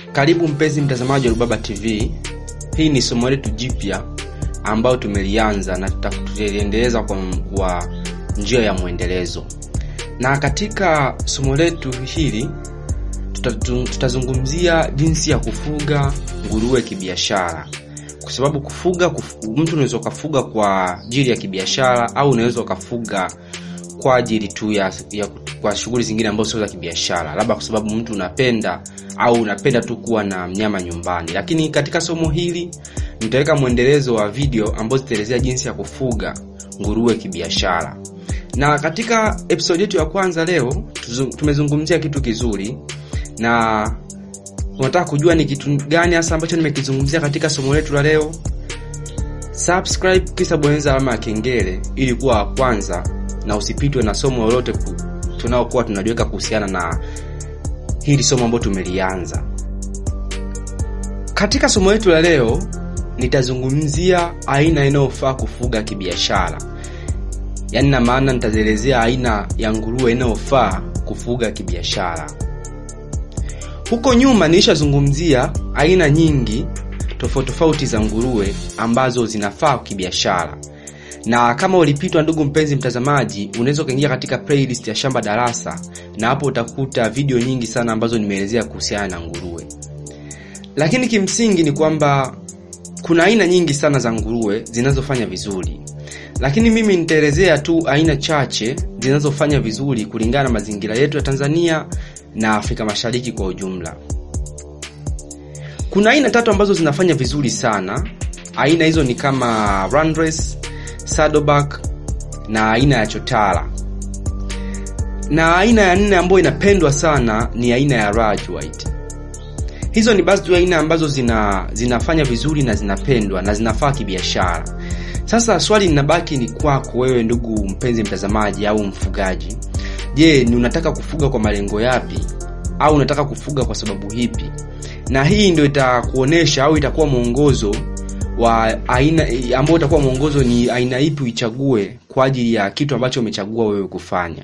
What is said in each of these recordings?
Karibu mpenzi mtazamaji wa Rubaba TV. Hii ni somo letu jipya ambayo tumelianza na tutaliendeleza kwa, kwa njia ya mwendelezo. Na katika somo letu hili tuta- tutazungumzia jinsi ya kufuga nguruwe kibiashara, kwa sababu kufuga kuf, mtu unaweza ukafuga kwa ajili ya kibiashara au unaweza ukafuga kwa ajili tu ya, ya kwa shughuli zingine ambazo sio za kibiashara, labda kwa sababu mtu unapenda au unapenda tu kuwa na mnyama nyumbani. Lakini katika somo hili nitaweka mwendelezo wa video ambazo zitaelezea jinsi ya kufuga nguruwe kibiashara. Na katika episode yetu ya kwanza leo tuzu- tumezungumzia kitu kizuri, na unataka kujua ni kitu gani hasa ambacho nimekizungumzia katika somo letu la leo, subscribe kisha bonyeza alama ya kengele ili kuwa wa kwanza na usipitwe na somo lolote ku- tunaokuwa tunaliweka kuhusiana na hili somo ambalo tumelianza. Katika somo letu la leo nitazungumzia aina inayofaa kufuga kibiashara, yaani na maana nitazielezea aina ya nguruwe inayofaa kufuga kibiashara. Huko nyuma nilishazungumzia aina nyingi tofauti tofauti za nguruwe ambazo zinafaa kibiashara na kama ulipitwa ndugu mpenzi mtazamaji unaweza ukaingia katika playlist ya shamba darasa na hapo utakuta video nyingi sana ambazo nimeelezea kuhusiana na nguruwe lakini kimsingi ni kwamba kuna aina nyingi sana za nguruwe zinazofanya vizuri lakini mimi nitaelezea tu aina chache zinazofanya vizuri kulingana na mazingira yetu ya tanzania na afrika mashariki kwa ujumla kuna aina tatu ambazo zinafanya vizuri sana aina hizo ni kama Landrace, Saddleback na aina ya chotara na aina ya nne ambayo inapendwa sana ni aina ya Raj White. Hizo ni baadhi tu ya aina ambazo zina zinafanya vizuri na zinapendwa na zinafaa kibiashara. Sasa swali linabaki ni kwako wewe, ndugu mpenzi mtazamaji au mfugaji. Je, ni unataka kufuga kwa malengo yapi au unataka kufuga kwa sababu hipi? Na hii ndio itakuonesha au itakuwa mwongozo wa aina ambao utakuwa mwongozo ni aina ipi uichague kwa ajili ya kitu ambacho umechagua wewe kufanya.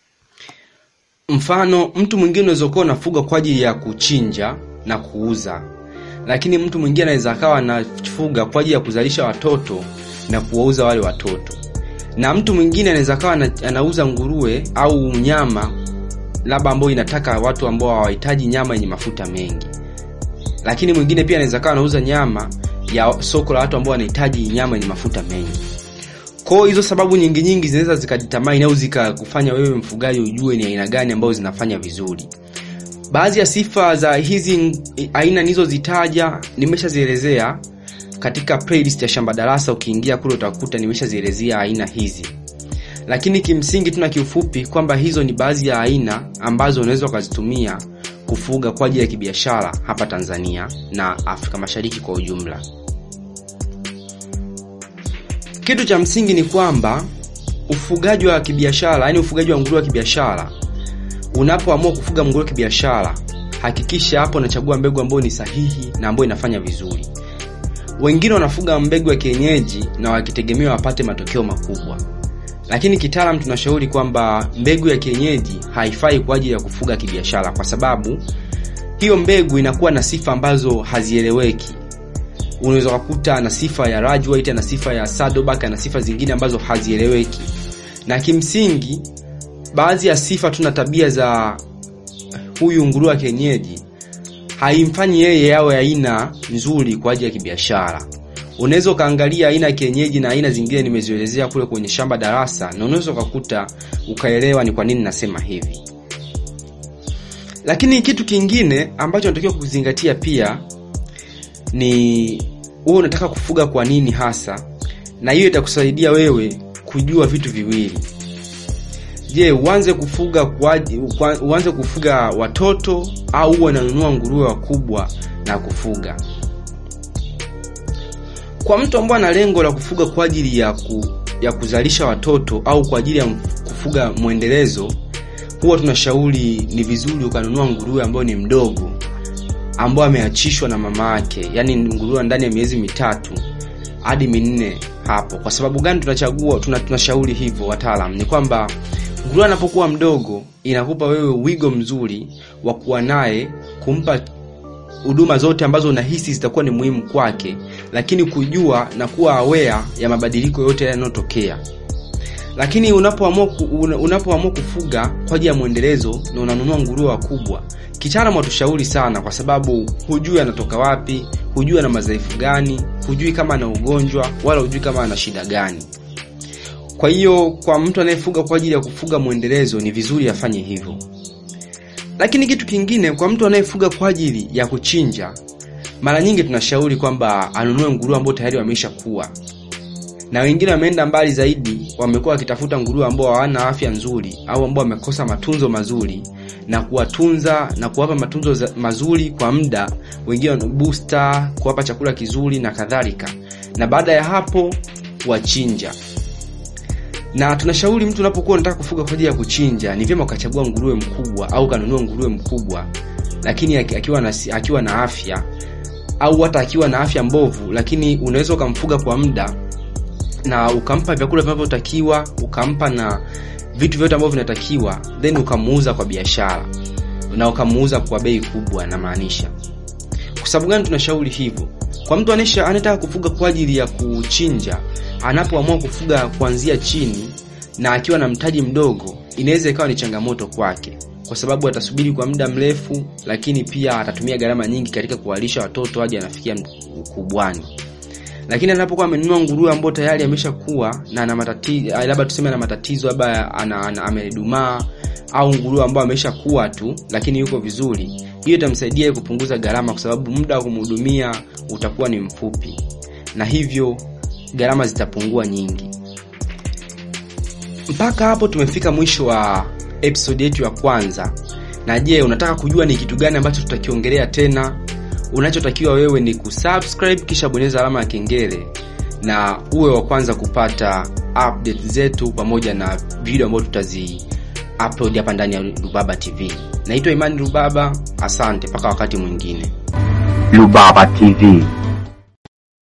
Mfano, mtu mwingine unaweza kuwa unafuga kwa ajili ya kuchinja na kuuza, lakini mtu mwingine anaweza akawa anafuga kwa ajili ya kuzalisha watoto na kuwauza wale watoto, na mtu mwingine anaweza akawa ana- anauza nguruwe au nyama labda ambayo inataka watu ambao hawahitaji nyama yenye mafuta mengi lakini mwingine pia anaweza kawa anauza nyama ya soko la watu ambao wanahitaji nyama yenye mafuta mengi kwa hiyo hizo sababu nyingi nyingi zinaweza zikajitamani au zikakufanya wewe mfugaji ujue ni aina gani ambazo zinafanya vizuri baadhi ya sifa za hizi ng- aina nilizozitaja nimeshazielezea katika playlist ya shamba darasa ukiingia kule utakuta nimeshazielezea aina hizi lakini kimsingi tuna kiufupi kwamba hizo ni baadhi ya aina ambazo unaweza ukazitumia kufuga kwa ajili ya kibiashara hapa Tanzania na Afrika Mashariki kwa ujumla. Kitu cha msingi ni kwamba ufugaji wa kibiashara, yani ufugaji wa nguruwe wa kibiashara, unapoamua kufuga nguruwe kibiashara, hakikisha hapo unachagua mbegu ambayo ni sahihi na ambayo inafanya vizuri. Wengine wanafuga mbegu ya kienyeji na wakitegemea wapate matokeo makubwa, lakini kitaalam tunashauri kwamba mbegu ya kienyeji haifai kwa ajili ya kufuga kibiashara, kwa sababu hiyo mbegu inakuwa na sifa ambazo hazieleweki. Unaweza kukuta na sifa ya Raj White, na sifa ya Saddleback, na sifa zingine ambazo hazieleweki, na kimsingi baadhi ya sifa tu na tabia za huyu nguruwe wa kienyeji haimfanyi yeye awe aina nzuri kwa ajili ya kibiashara. Unaweza ukaangalia aina ya kienyeji na aina zingine nimezielezea kule kwenye shamba darasa, na unaweza ukakuta ukaelewa ni kwa nini nasema hivi. Lakini kitu kingine ambacho unatakiwa kuzingatia pia ni wewe unataka kufuga kwa nini hasa, na hiyo itakusaidia wewe kujua vitu viwili. Je, uanze kufuga kwa, kwa, uanze kufuga watoto au uwe unanunua nguruwe wakubwa na kufuga? Kwa mtu ambaye ana lengo la kufuga kwa ajili ya, ku, ya kuzalisha watoto au kwa ajili ya kufuga mwendelezo, huwa tunashauri ni vizuri ukanunua nguruwe ambayo ni mdogo, ambao ameachishwa na mama yake, yaani nguruwe ndani ya miezi mitatu hadi minne hapo. Kwa sababu gani tunachagua tuna, tunashauri hivyo wataalam? Ni kwamba nguruwe anapokuwa mdogo inakupa wewe wigo mzuri wa kuwa naye, kumpa huduma zote ambazo unahisi zitakuwa ni muhimu kwake lakini kujua na kuwa aware ya mabadiliko yote yanayotokea lakini unapoamua ku- una- unapoamua kufuga kwa ajili ya mwendelezo na unanunua nguruwe wakubwa kitaalamu hatushauri sana kwa sababu hujui anatoka wapi hujui ana madhaifu gani hujui kama ana ugonjwa wala hujui kama ana shida gani kwa hiyo kwa mtu anayefuga kwa ajili ya kufuga mwendelezo ni vizuri afanye hivyo lakini kitu kingine kwa mtu anayefuga kwa ajili ya kuchinja mara nyingi tunashauri kwamba anunue nguruwe ambao tayari wameisha kuwa na wengine wameenda mbali zaidi wamekuwa wakitafuta nguruwe ambao hawana afya nzuri au ambao wamekosa matunzo mazuri na kuwatunza na kuwapa matunzo za- mazuri kwa muda wengine wana booster kuwapa chakula kizuri na kadhalika na baada ya hapo wachinja na tunashauri mtu unapokuwa unataka kufuga kwa ajili ya kuchinja ni vyema ukachagua nguruwe mkubwa au ukanunua nguruwe mkubwa lakini aki- akiwa na, si- akiwa na afya au hata akiwa na afya mbovu lakini unaweza ukamfuga kwa muda na ukampa vyakula vinavyotakiwa ukampa na vitu vyote ambavyo vinatakiwa then ukamuuza kwa biashara na ukamuuza kwa bei kubwa namaanisha kwa sababu gani tunashauri hivyo kwa mtu anesha anataka kufuga kwa ajili ya kuchinja anapoamua kufuga kuanzia chini na akiwa na mtaji mdogo inaweza ikawa ni changamoto kwake kwa sababu atasubiri kwa muda mrefu lakini pia atatumia gharama nyingi katika kuwalisha watoto hadi anafikia ukubwani lakini anapokuwa amenunua nguruwe ambao tayari ameshakuwa na ana matatizo labda tuseme ana matatizo labda ana, ana, amedumaa au nguruwe ambao ameshakuwa tu lakini yuko vizuri hiyo itamsaidia yeye kupunguza gharama kwa sababu muda wa kumhudumia utakuwa ni mfupi na hivyo gharama zitapungua nyingi mpaka hapo tumefika mwisho wa episode yetu ya kwanza na je unataka kujua ni kitu gani ambacho tutakiongelea tena unachotakiwa wewe ni kusubscribe kisha bonyeza alama ya kengele na uwe wa kwanza kupata update zetu pamoja na video ambayo tutazi upload hapa ndani ya rubaba tv naitwa imani rubaba asante mpaka wakati mwingine Lubaba TV.